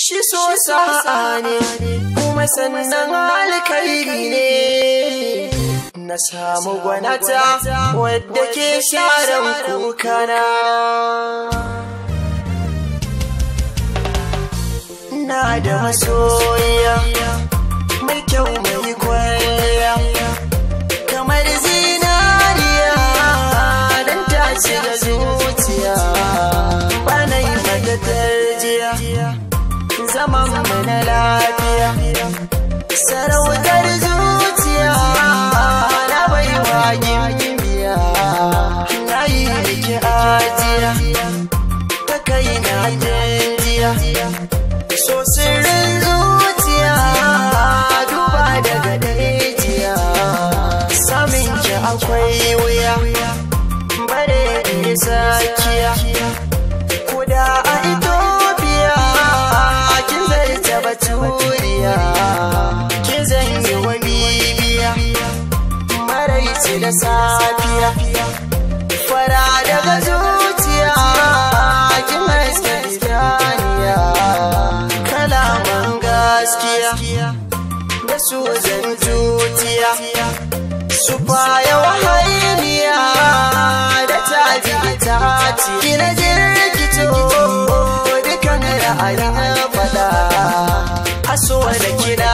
shi so sa'a ne kuma sannan alkairi ne na samu gwanata wadda ke sharan kukana na da masoya mai kyau mai kwaya kamar zinariya don ta shiga zuciya bana yi mata tarjiya zaman mu na lafiya sarautar zuciya na baiwa gimbiya na yi miki ajiya ta kai na jinjiya so sirrin zuciya duba daga dajiya samin ki akwai wuya bare da sakiya kuda a Ethiopia kin zarta baturiya kin zanyi wa bibiya maraici da safiya fara daga zuciya kin haske idaniya kalaman gaskiya da su zan tutiya su baya wahainiya da taji itaci kina jirgito dukan ra'ayin fada aso da kina